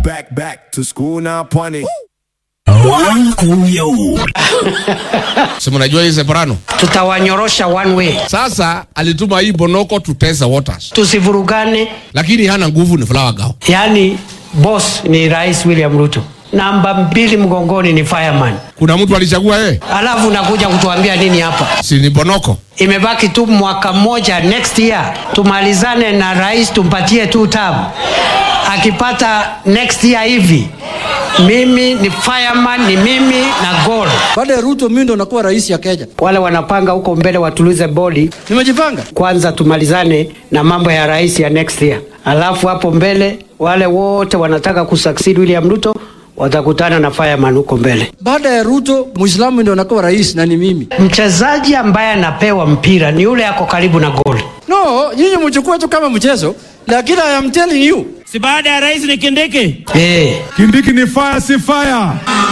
back, back to school now, pwani. si mnajua hii Separano. tutawanyorosha one way, Sasa alituma hii Bonoko to test the waters, tusivurugane. lakini hana nguvu, ni Flower Girl. Yaani boss ni Rais William Ruto, namba mbili mgongoni ni fireman, Kuna mtu alichagua yeye, alafu unakuja kutuambia nini hapa? si ni Bonoko? Imebaki tu mwaka mmoja, next year tumalizane na rais, tumpatie tu term. Akipata next year hivi, mimi ni fireman, ni mimi na goal. Baada ya Ruto mimi ndo nakuwa rais ya Kenya. Wale wanapanga huko mbele watulize bodi Nimejipanga. kwanza, tumalizane na mambo ya rais ya next year, alafu hapo mbele wale wote wanataka kusucceed William Ruto watakutana na fireman huko mbele. Baada ya Ruto Muislamu ndo nakuwa rais na ni mimi. Mchezaji ambaye anapewa mpira ni yule ako karibu na goal. No, nyinyi mchukue tu kama mchezo, lakini I am telling you. si baada ya rais ni Kindiki. Eh, Kindiki ni fire si fire.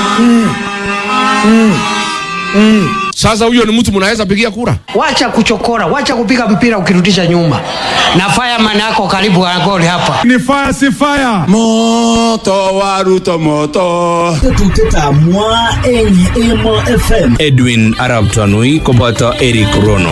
Sasa huyo ni mtu mnaweza pigia kura? wacha kuchokora, wacha kupiga mpira ukirudisha nyuma, na fireman ako karibu na goal hapa. Ni fire si fire. Moto wa Ruto moto. Edwin Arab Tanui koboto Eric Rono.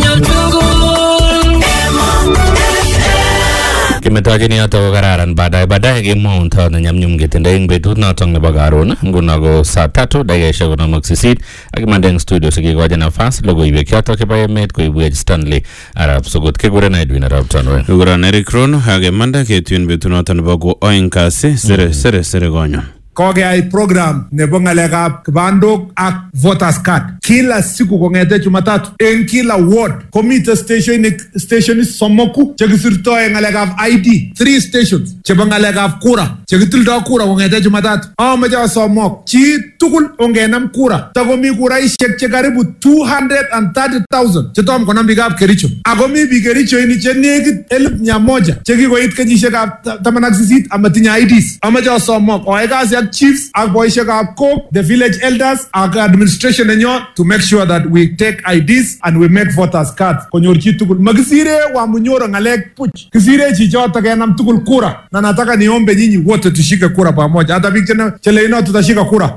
Kimetokeni yoto ko kararan baadaye baadaye kemwaun tao ne nyamnyum ketindoi eng betut notok nebo karon nguno ko saa tatu dakikaishek konom ak sisit ak imande eng studio sikikochi nafas logoiwek chotok chebo emet koibwech Stanley Arab Sugut kikuren Edwin Arab Tanui Kikuran Eric Rono ak imanda ketuen betunoto nebo ko oeng kasi sere sere sere konyo. Kokeyai program nebo ng'alekab kibandok ak voters card kila siku kong'ete Jumatatu en kila ward komite stationik stationit somoku chekisirto en ng'alekab ID three stations chebo ng'alekab kura chekitildo kura kong'ete Jumatatu amoche asomok chi tugul ongenam kura takomi kuraishek che karibu 230,000 chetom konam biikab Kericho ako mi biik Kericho ini che nekit elfu mia moja chekikoit kenyisiekab ta- taman ak sisit amatinye IDs amoche asomok oai kasi ak chiefs ak boisiekab kok the village elders ak administration nenyo to make sure that we take IDs and we make voters cards konyor chi tugul makisire wamunyoro ng'alek puch kisire chichoto kenam tugul kura na nataka niombe nyinyi wote tushike kura pamoja hata biik chene- cheleino tutashika kura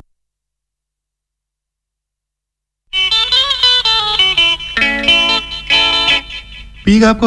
Biikab